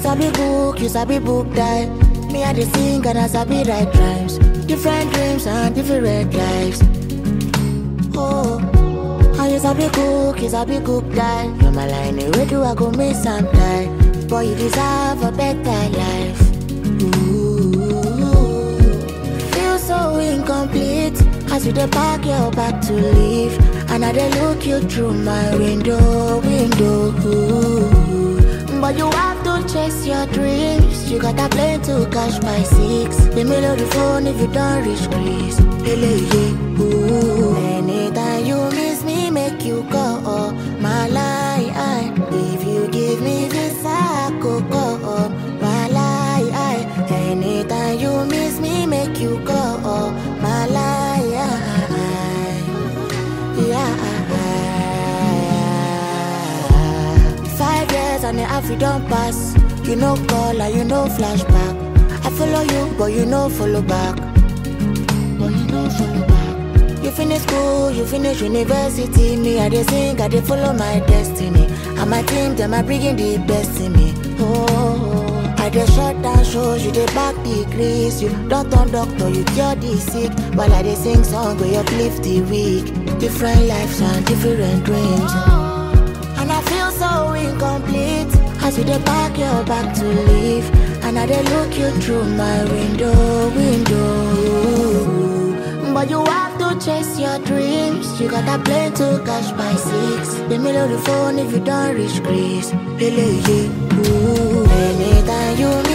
sabi book, you sabi book die. Me I dey sing and I sabi write rhymes. Different dreams and different lives. Oh, how you sabi cook, you sabi cook die. You're my line, where do I go miss sometime? Boy, you deserve a better life. Ooh, feel so incomplete as you dey pack your bag to leave, and I dey look you through my window, window. Ooh. But you have to chase your dreams. You got a plane to catch by six. The middle of the phone if you don't reach Greece. Hele, yeah, ooh. Anytime you miss me, make you go. Oh, my lie. If you give me this, I could go. Oh, my lie. Anytime you miss me, make you go. Oh, my lie. Yeah. Five years and the half you don't pass. You know call and you know flashback. I follow you, but you know follow back. But you know follow back. You finish school, you finish university. Me, I dey sing, I dey follow my destiny. And my team, them are bringing the best in me. Oh, I dey shut down shows, you dey back degrees. You don't turn doctor, you cure the sick. While I dey sing song, we uplift the weak. Different lives and different dreams. And I feel so incomplete as you dey pack your bag to leave. And I dey look you through my window, window. But you have to chase your dreams. You got a plane to catch by six. The middle of the phone if you don't reach Greece. Hele, yeah, ooh. Anytime you